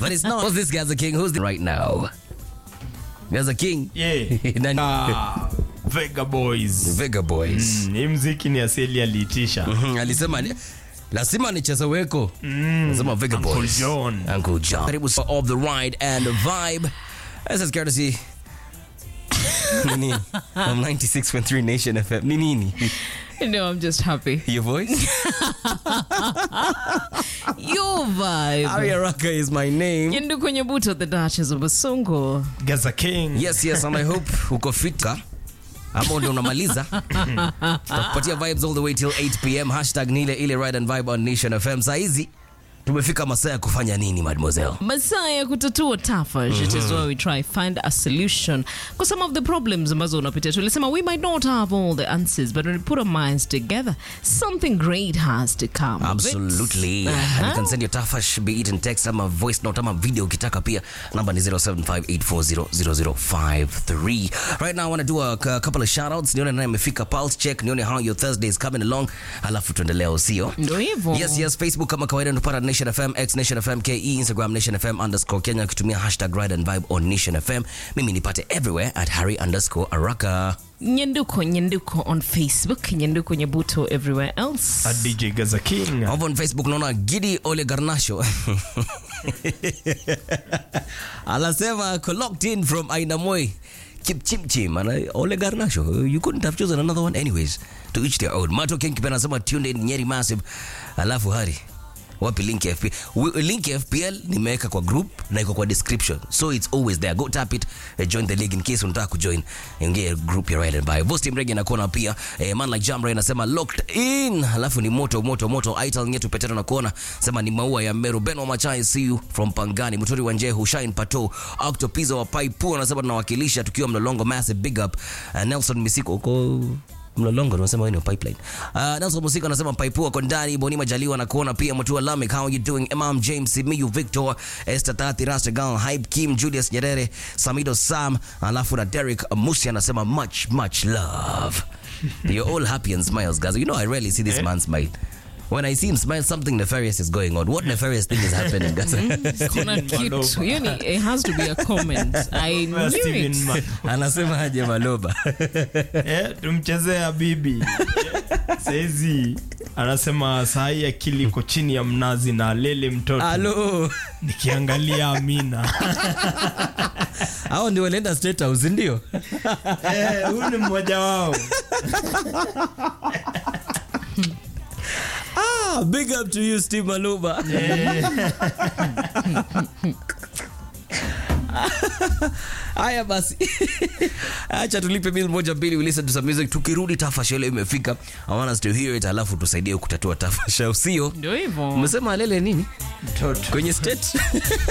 but it's not. Who's this Gaza King? Who's the right now? Gaza King. Yeah. Nani? Ah, Vega Boys. Vega Boys. Mm, hii mziki ni asili aliitisha. Mhm, alisema ni- lazima nicheze weko lazima Vega Uncle Boys. John. Uncle John. Karibu sa- of the ride and the vibe this is courtesy nini from 96.3 Nation FM ni nini No, I'm just happy. your voice Your vibe. Aria Raka is my name Yendu kwenye buto the Duchess of Basungu. Gaza King. yes yes and I hope uko fita ama ndo unamaliza tutakupatia vibes all the way till 8 pm hashtag nile ile ride and vibe on Nation FM saa hizi tumefika masaa ya kufanya nini mademoiselle masaa ya kutatua tafash it is where we try find a solution kwa some of the problems ambazo unapitia tulisema we might not have all the answers but when we put our minds together something great has to come of it. Absolutely. And you Uh-huh. can send your tafash be it in text ama voice note ama video ukitaka pia. Number ni 0758400053. Right now I want to do a, c- couple of shout outs. Nione nani amefika pulse check, nione how your Thursday is coming along. Alafu tuendelea usio. Ndo hivyo. Yes, yes, Facebook kama kawaida unapata Nation FM, X Nation FM, KE, Instagram Nation FM underscore Kenya ukitumia hashtag ride and vibe on Nation FM. Mimi nipate everywhere at Harry underscore Araka. nyenduko nyenduko on facebook nyenduko nyebuto everywhere else A DJ Gaza King. Over on Facebook naona Gidi Ole Garnasho anasema ako locked in from Ainamoi Chipchimchim Ana- Ole Garnasho you couldn't have chosen another one anyways to each their own Mato King Kipena anasema tuned in Nyeri Massive alafu hari wapi link ya FPL Wi- link ya FPL nimeweka kwa group na iko kwa description so it's always there go tap it eh, join the league in case unataka kujoin ingia group ya Ride and Buy Vosti Mrege nakuona pia eh, man like Jamra anasema locked in alafu ni moto moto moto Aital nyetu petero nakuona sema ni maua ya Meru Ben wa Machai see you from Pangani Muturi wa Njehu Shine Pato Octopizo wa Paipu anasema tunawakilisha tukiwa Mlolongo massive big up uh, Nelson Misiko uko mlolongo tunasema wewe ni wa pipeline uh, Nelson Musika anasema paipu wako ndani Boni Majaliwa na kuona pia Mutua Lamek how you doing Imam James Miyu Victor Esther Tati Rastagal Hype Kim Julius Nyerere Samido Sam alafu na Derek Musi anasema much much love you're all happy and smiles guys you know I rarely see this man smile when I see him smile something nefarious is going on what nefarious thing is happening guys kuna kitu yani it has to be a comment i knew Steven it Ma- anasema aje maloba Eh, tumchezea bibi saizi anasema sahii akili iko chini ya mnazi na lele mtoto halo nikiangalia amina hao ndio walienda state house ndio Eh, huyu ni mmoja wao Ah, big up to you Steve Maluba. Haya basi, acha tulipe bill moja mbili, we listen to some music. Tukirudi tafasha ile imefika, I want us to hear it, alafu tusaidie kutatua tafasha, usio ndio hivyo umesema alele nini mtoto kwenye state